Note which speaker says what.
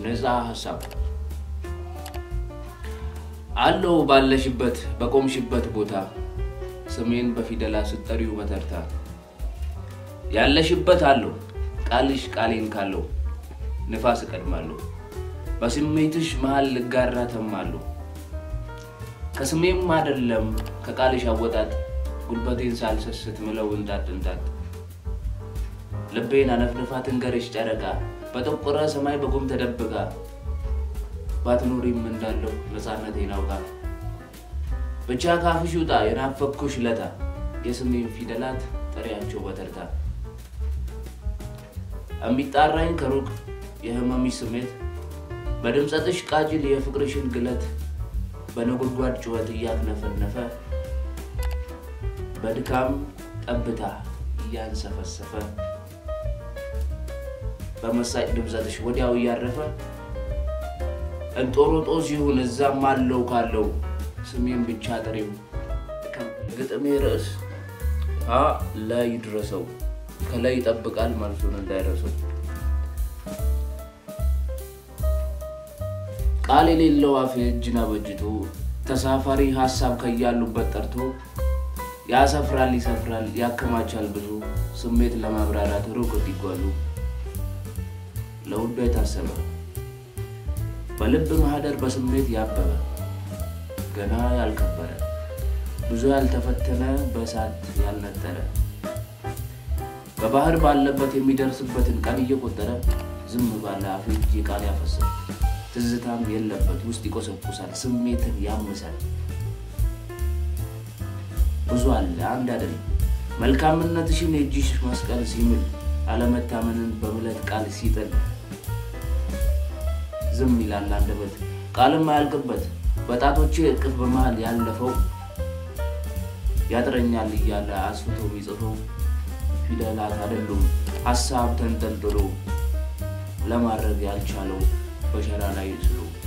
Speaker 1: ነፃ ሀሳብ አለው ባለሽበት በቆምሽበት ቦታ ስሜን በፊደላ ስጠሪው በተርታ ያለሽበት አለው ቃልሽ ቃሌን ካለው ንፋስ እቀድማለሁ በስሜትሽ መሃል ልጋራ ተማለሁ ከስሜም አይደለም ከቃልሽ አወጣጥ ጉልበቴን ሳልሰስት ምለው እንጣጥ እንጣጥ ልቤን አነፍንፋ ትንገርሽ ጨረቃ በጠቆረ ሰማይ በጉም ተደብቃ ባትኖሪም እንዳለው ነፃነቴን አውቃ ብቻ ካፍሽ ውጣ የናፈኩሽ ለታ የስሜን ፊደላት ጥሪያቸው በተርታ የሚጣራኝ ከሩቅ የህመሚሽ ስሜት በድምፀትሽ ቃጅል የፍቅርሽን ግለት በነጎድጓድ ጩኸት እያክነፈነፈ በድካም ጠብታ እያንሰፈሰፈ በመሳጭ ድምፀትሽ ወዲያው እያረፈ እንጦሮጦስ ይሁን እዛም አለው ካለው ስሜን ብቻ ጥሪው ግጥሜ ርዕስ ሀ ላይ ይድረሰው ከላይ ይጠብቃል መልሱን እንዳይረሰው ቃል የሌለው አፍ እጅን አበጅቶ ተሳፋሪ ሀሳብ ከያሉበት ጠርቶ ያሰፍራል ይሰፍራል ያከማቻል ብዙ ስሜት ለማብራራት ሩቅ እንዲጓዙ ለውዶ የታሰበ በልብ ማህደር በስሜት ያበበ ገና ያልከበረ ብዙ ያልተፈተነ በእሳት ያልነጠረ በባህር ባለበት የሚደርስበትን ቀን እየቆጠረ ዝም ባለ አፍ እጅ ቃል ያፈሳል ትዝታም የለበት ውስጥ ይቆሰቁሳል ስሜትን ያምሳል ብዙ አለ አንድ አይደለም መልካምነትሽን የእጅሽ መስቀል ሲምል አለመታመንን በምለት ቃል ሲጥል ዝም ይላል አንደበት ቃልም አያልቅበት በጣቶቼ እቅፍ በመሃል ያለፈው ያጥረኛል እያለ አስፍቶ የሚጽፈው ፊደላት አይደሉም ሀሳብ ተንጠልጥሎ ለማድረግ ያልቻለው በሸራ ላይ ስሎ